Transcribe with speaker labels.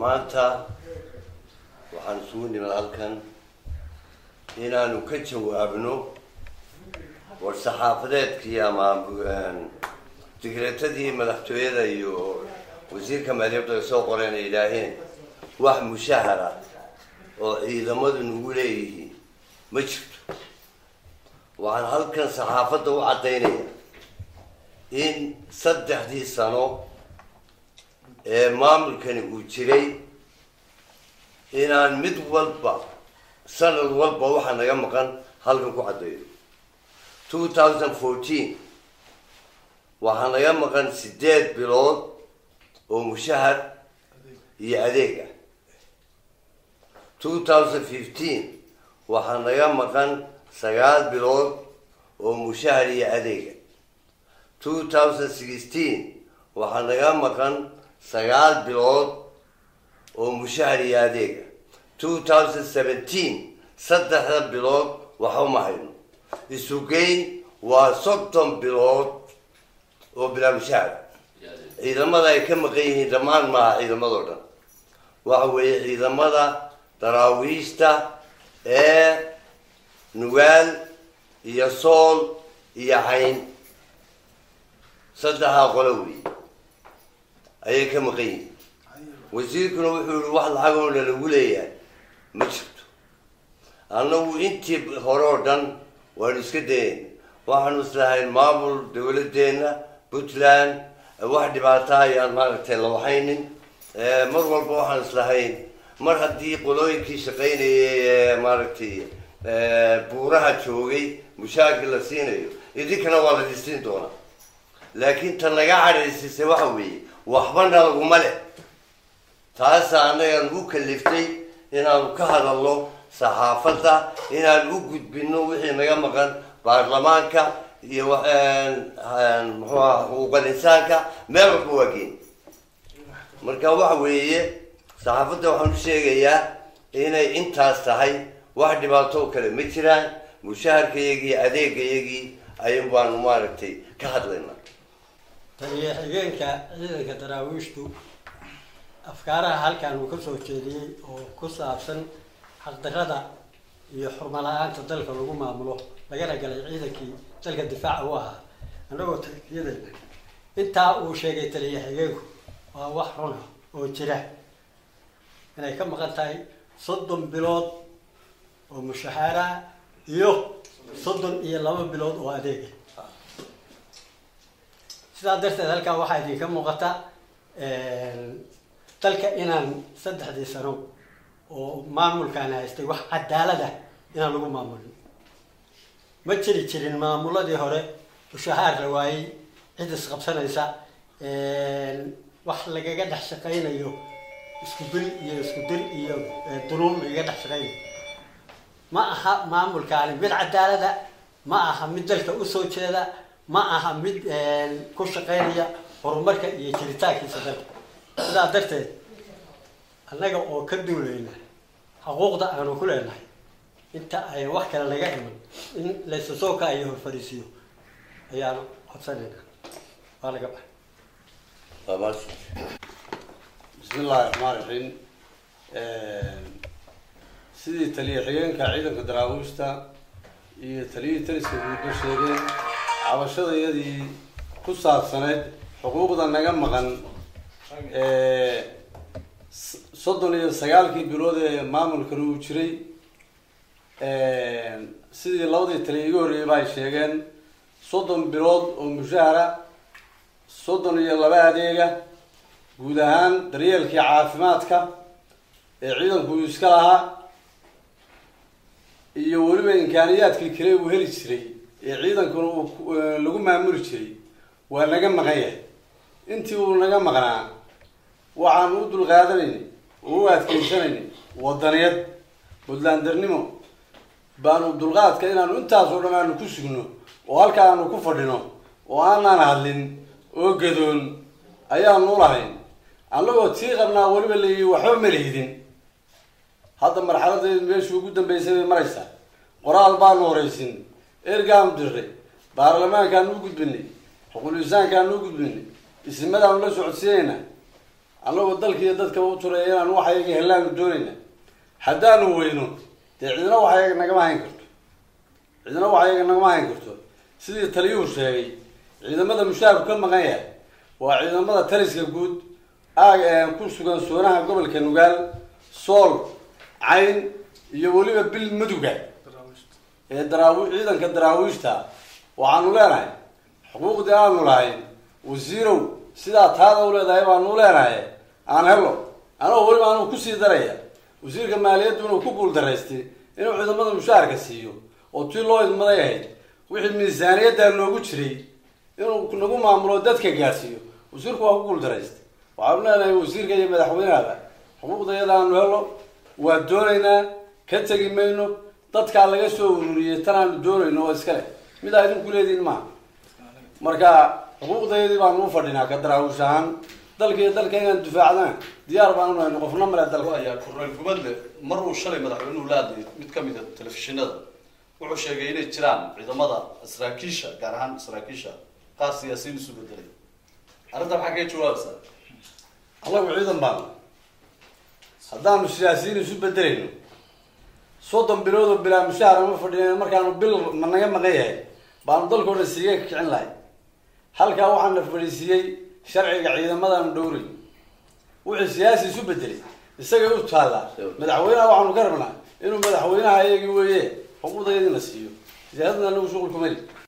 Speaker 1: maanta waxaan isugu nimid halkan inaanu ka jawaabno war saxaafadeedkii ama digreetadii madaxtooyada iyo wasiirka maaliyadda ay soo qoreen ay yidhaaheen wax mushahara oo ciidamadu nagu leeyihiin ma jirto waxaan halkan saxaafadda u caddaynaya in saddexdii sano ee maamulkani uu jiray inaan mid walba sanad walba waxaa naga maqan halkan ku caddeeyo two thousand fourteen waxaa naga maqan sideed bilood oo mushahar iyo adeeg ah two thousand fifteen waxaa naga maqan sagaal bilood oo mushahar iyo adeega two thousand sixteen waxaa naga maqan sagaal bilood oo mushahar iyo adeega two thousand seventeen saddexda bilood waxa uma hayno isugeyn waa soddon bilood oo bilaa mushahar ciidamada ay ka maqan yihiin dhammaan maaha ciidamadoo dhan waxa weeye ciidamada daraawiishta ee nugaal iyo sool iyo cayn saddexdaa qolo wey ayay ka maqan yihiin wasiirkuna wuxuu yihi wax lacagoo lalagu leeyahay ma jirto annagu intii hore oo dhan waanu iska dayayna waxaanu islahayn maamul dawladdeena puntland wax dhibaata ayaan maaragtay la waxaynin mar walba waxaan islahayn mar haddii qolooyinkii shaqaynayay ee maaragtay buuraha joogay mushaakil la siinayo idinkana waa la disiin doonaa laakiin ta naga cadhaysisay waxa weeye waxbana laguma leh taasa annaga nagu kaliftay inaanu ka hadalno saxaafadda inaan u gudbino wixii naga maqan baarlamaanka iyo muxuuha xuquuqal insaanka meel walba waa geen marka waxa weeye saxaafadda waxaan u sheegayaa inay intaas tahay wax dhibaato kale ma jiraan mushaharkayagii adeegayagii ayun baanu maaragtay ka hadlaynaa
Speaker 2: taliya xigeenka ciidanka daraawiishtu afkaaraha halkan uu ka soo jeediyey oo ku saabsan xaqdarada iyo xurmo la-aanta dalka lagu maamulo lagana galay ciidankii dalka difaaca u ahaa annagoo taliyadayna intaa uu sheegay taliya xigeenku waa wax runa oo jira inay ka maqan tahay soddon bilood oo mushahaara iyo soddon iyo laba bilood oo adeega sidaa darteed halkan waxaa idinka muuqata dalka inaan saddexdii sano oo maamulkaan haystay wax cadaalada inaan lagu maamulin ma jiri jirin maamuladii hore mushahaar la waayey cid isqabsanaysa wax lagaga dhex shaqaynayo isku bil iyo isku dir iyo dunuun lagaga dhex shaqaynayo ma aha maamulkaani mid cadaalada ma aha mid dalka usoo jeeda ma aha mid ku shaqaynaya horumarka iyo jiritaankiisa dalka sidaa darteed annaga oo ka duulayna xuquuqda aanu ku leenahay inta ay wax kale laga iman in laysa soo kaayo hor fariisiyo ayaanu codsanayna waa laga baxay
Speaker 3: bismi illahi raxmaan raxiim sidii taliya xigeenka ciidanka daraawiishta iyo taliyihii taliska guudba sheegeen cabashadayadii ku saabsaneyd xuquuqda naga maqan soddon iyo sagaalkii bilood ee maamulkan uu jiray sidii labadii taliya iga horreeyay ba ay sheegeen soddon bilood oo mushahara soddon iyo laba adeega guud ahaan daryeelkii caafimaadka ee ciidanku uu iska lahaa iyo weliba imkaaniyaadkii kale uu heli jiray ee ciidankuna uu lagu maamuli jiray waa naga maqan yahay intii uu naga maqnaa waxaanu u dulqaadanayna oo u adkeysanayna wadaniyad puntlandernimo baanu dulqaadka inaanu intaasoo dhan aanu ku sugno oo halka aanu ku fadhino oo aanaan hadlin oo gadoon ayaanu ulahayn annagoo tii qabnaa weliba layihi waxba ma lihidin hadda marxaladeedu meeshii ugu dambeysay bay maraysaa qoraal baanu horaysin ergaanu dirray baarlamaankaanu u gudbinay xuquul insaankaanu u gudbinay ismadaanu la socodsiinayna annagoo dalkiiyo dadkaba u turaya inaan waxayaga hellaanu doonayna haddaanu weyno dee cidina waxayaga nagama hayn karto cidina waxayaga nagama hayn karto sidii taliyuhu sheegay ciidamada mushaarku ka maqan yahay waa ciidamada taliska guud aag ku sugan soonaha gobolka nugaal sool cayn iyo weliba bil maduga ee daraawi ciidanka daraawiishta waxaanu leenahay xuquuqdii aanu lahayn wasiirow sidaa taada u leedahay baanu leenahay aan helo anagoo weliba anuu kusii daraya wasiirka maaliyaddu inuu ku guuldaraystay inuu ciidamada mushaharka siiyo oo tii loo idmaday ahayd wixii miisaaniyaddaa noogu jiray inuu nagu maamulo dadka gaadhsiiyo wasiirku waa ku guuldaraystay waxaanu leenahay wasiirka iyo madaxweynehaba xuquuqdayada aanu helo waa doonaynaa ka tegi mayno dadkaa laga soo ururiyey tan aanu doonayno oo iskale midaa idinku leediin maaha marka xuquuqdayadii baanu u fadhinaa ka daraawish ahaan dalka iyo dalka inaan difaacdana diyaar baanu nahayno qofna male dalka
Speaker 4: ayaa korneyl gubadle mar uu shalay madaxweynuhu la hadlayay mid ka mid a telefishinada wuxuu sheegay inay jiraan ciidamada saraakiisha gaar ahaan saraakiisha qaar siyaasiyiin isu bedelay arrinta maxaa kaga jawaabaysaa
Speaker 3: allagu ciidan baanu haddaanu siyaasiyiin isu bedelayno soddon bilood oo bilaa mushaar ama fadhiya markaanu bil ma naga maqan yahay baanu dalkoo dhan siiga ka kicin lahay halkaa waxaana fadhiisiiyey sharciga ciidamadaanu dhowray wuxuu siyaasi isu bedelay isagay u taallaa madaxweynaha waxaanu ka rabnaa inuu madaxweynaha iyagii weeye xuquuqdayadina siiyo siyaasadna anagu shuqul kumeli